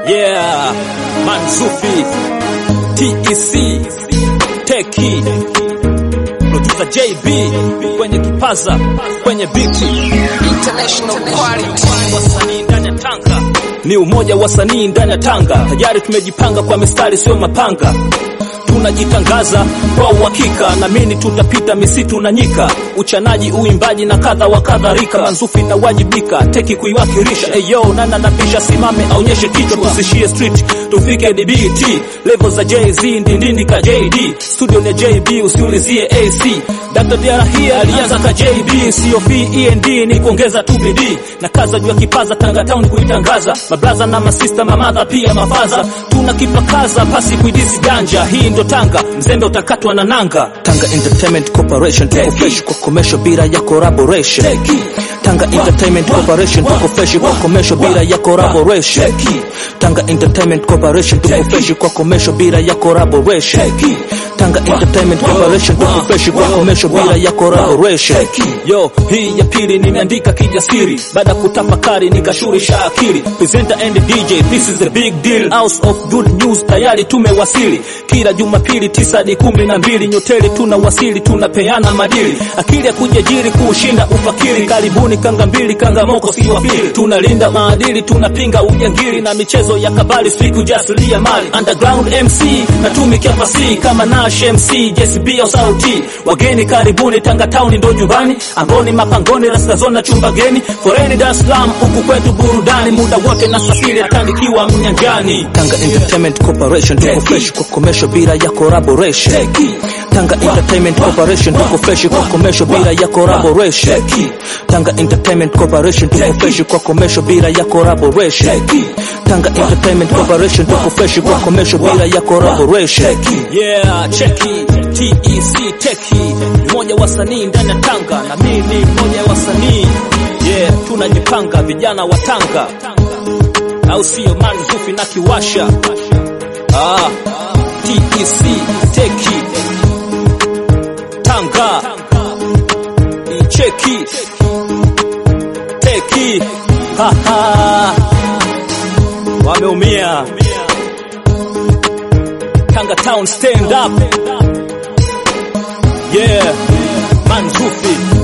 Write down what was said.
Yeah, Mansufi, TEC, Teki, producer JB kwenye kipaza, kwenye biti, International quality. wasanii ndani ya Tanga ni umoja wa wasanii ndani ya Tanga. Tayari tumejipanga kwa mistari, sio mapanga tunajitangaza kwa uhakika, namini tutapita misitu na nyika, uchanaji, uimbaji na kadha wa kadhalika. Mansufi na wajibika teki kuiwakilisha. Eyo nana napisha, simame aonyeshe kichwa, tusishie street, tufike DBT level za Jay-Z, ndindindi ka JD, studio ni JB, usiulizie AC. Dr. Diara hii alianza ka JB, sio END ni kuongeza tu bidii na kaza juu ya kipaza, Tanga town kuitangaza, mablaza na masista, mamadha pia mafaza, tuna kipakaza pasi kuidisi janja, hii ndo Tanga, mzembe utakatwa na nanga. Tanga Entertainment Corporation tuko fresh kwa commercial bila ya collaboration. Tanga Entertainment Corporation tuko fresh kwa commercial bila ya collaboration. Tanga Entertainment Corporation tuko fresh kwa commercial bila ya collaboration. Tanga Entertainment Corporation tuko fresh kwa commercial bila ya collaboration. Yo, hii ya pili nimeandika kijasiri, baada kutafakari nikashurisha akili. Presenter and DJ, this is a big deal. House of good news tayari tumewasili. Kila Jumapili tisa hadi kumi na mbili nyoteli tunawasili, tunapeana madili. Akili ya kujajiri kuushinda ufakiri. Karibuni kanga mbili, kanga moko si wafili. Tunalinda maadili, tunapinga ujangili na michezo ya kabali, siku jasilia mali. Underground MC natumikia fasihi kama Nash MC, JCB au sauti. Wageni karibuni, Tanga town ndo nyumbani. Angoni mapangoni, Rastazona chumba geni. Foreni Dar es Salaam, huku kwetu burudani. Muda wote na safiri, hata nikiwa mnyanjani. Tanga Entertainment Corporation tuko fresh kwa commercial bila ya collaboration. Tanga Entertainment Corporation tuko fresh kwa commercial bila ya collaboration. Tanga Entertainment Corporation tuko fresh kwa commercial bila ya collaboration. Tanga Entertainment Corporation tuko fresh kwa commercial bila ya collaboration. Yeah, cheki TEC Teki ni mmoja wa wasanii ndani ya Tanga na mimi ni mmoja wa wasanii. Yeah, tunajipanga vijana wa Tanga, au sio? Mansufi na Kiwasha. Ah, TEC Teki Tanga Cheki Teki Haha Wameumia Tanga Town stand up Yeah Mansufi